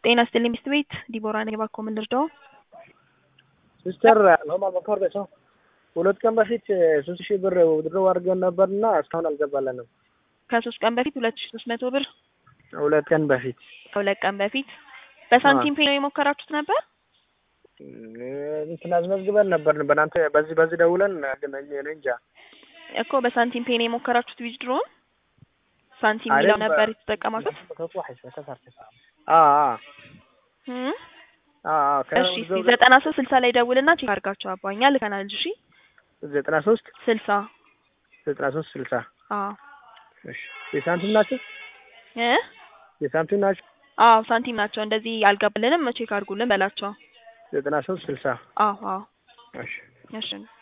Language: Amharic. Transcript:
ጤና ይስጥልኝ ሚስት ቤት ዲቦራ ነኝ። እባክዎ ምን ልርዳው? ሲስተር ሎማ መኮር ቤት ነው። ሁለት ቀን በፊት ሶስት ሺህ ብር ውድድሮ አድርገን ነበርና እስካሁን አልገባለንም። ከሶስት ቀን በፊት ሁለት ሺ ሶስት መቶ ብር ሁለት ቀን በፊት ከሁለት ቀን በፊት በሳንቲም ፔ ነው የሞከራችሁት ነበር? እንትን አስመዝግበን ነበር በእናንተ በዚህ በዚህ ደውለን ግን እኔ እንጃ እኮ በሳንቲም ፔ ነው የሞከራችሁት ዊዝድሮውን? ሳንቲም አይደል፣ የሚለው ነበር የተጠቀማችሁት? አ አ እም? አ አ እሺ እስኪ ዘጠና ሶስት ስልሳ ላይ ደውልና ቼክ አድርጋቸው አባኛ ልከናል። እሺ ዘጠና ሶስት ስልሳ ዘጠና ሶስት ስልሳ አዎ እሺ የሳንቲም ናቸው እ የሳንቲም ናቸው አዎ ሳንቲም ናቸው። እንደዚህ አልገባልንም ቼክ አድርጉልን በላቸው። ዘጠና ሶስት ስልሳ አዎ አዎ እሺ እሺ